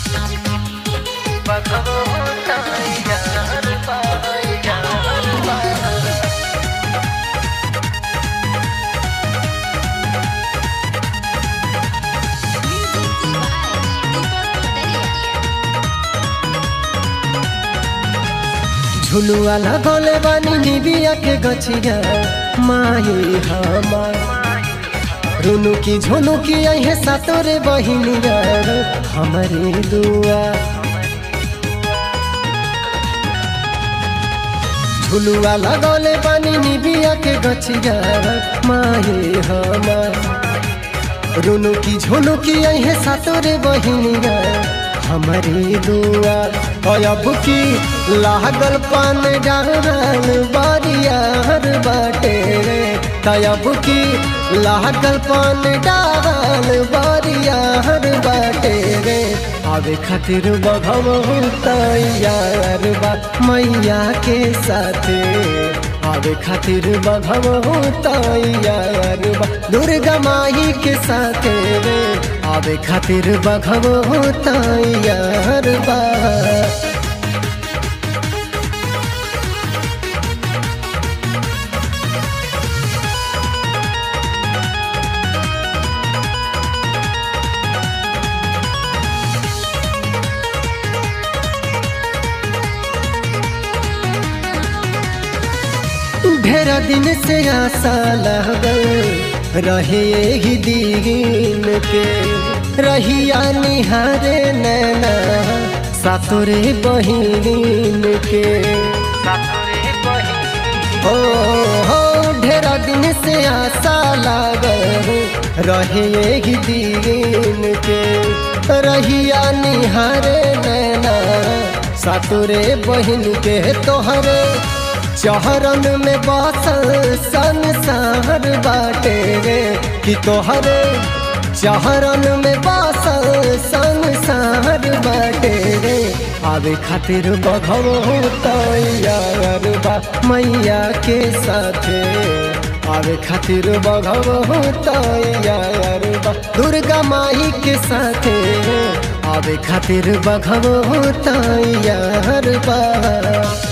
झुलुआ लगौले बानी निबिया के गछिया माही हमार रुनु की झुनु की अहे सातोरे बहिनिया हमारी दुआ झुलुआ लगौले बानी निबिया के गछिया माही हमार रुनु की झुनु की अहे सातोरे बहिनिया हमारी दुआ अब की लागल पान डाल बारियार बाटे रे तब की लागल पान डाल बारियार बाटे रे आवे खातिर बघव तैयार बा मैया के साथे आवे खातिर बघव तैयार बा दुर्गा माई के साथे रे आवे खातिर बघव तैयार बा ढेर दिन से आशा लगल रहे ही दीन के रहिया निहारे नैना सातुरे बहिन के हो हो ढेर दिन से आशा लागल रहे ही दीन के रहिया निहारे नैना सातुरे बहिन के तोहरे चहरन में बसल संसार बाटे रे कि तोहरे चहरन में बसल संसार बाटे रे आवे खातिर बघव तैयार बा मैया के साथे आवे खातिर बघव तैयार बा दुर्गा माई के साथे आवे खातिर बघव तैयार बा